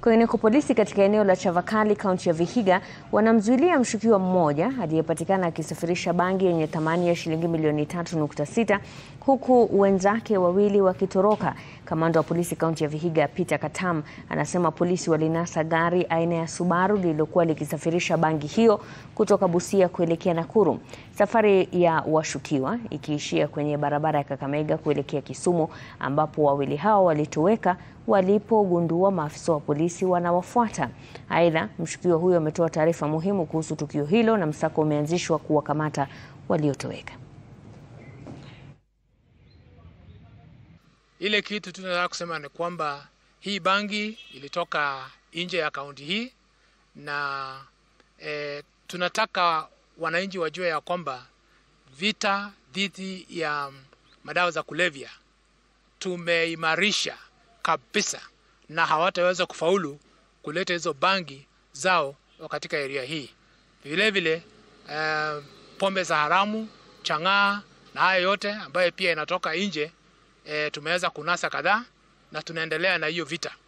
Kwingineko, polisi katika eneo la Chavakali kaunti ya Vihiga wanamzuilia mshukiwa mmoja aliyepatikana akisafirisha bangi yenye thamani ya shilingi milioni 3.6 huku wenzake wawili wakitoroka. Kamanda wa polisi kaunti ya Vihiga Peter Katam anasema polisi walinasa gari aina ya Subaru lililokuwa likisafirisha bangi hiyo kutoka Busia kuelekea Nakuru. Safari ya washukiwa ikiishia kwenye barabara ya Kakamega kuelekea Kisumu ambapo wawili hao walitoweka walipogundua maafisa wa polisi wanawafuata. Aidha, mshukiwa huyo ametoa taarifa muhimu kuhusu tukio hilo na msako umeanzishwa kuwakamata waliotoweka. Ile kitu tunataka kusema ni kwamba hii bangi ilitoka nje ya kaunti hii na e, tunataka wananchi wajue ya kwamba vita dhidi ya madawa za kulevya tumeimarisha kabisa, na hawataweza kufaulu kuleta hizo bangi zao katika area hii. Vile vile e, pombe za haramu, chang'aa na haya yote ambayo pia inatoka nje e, tumeweza kunasa kadhaa na tunaendelea na hiyo vita.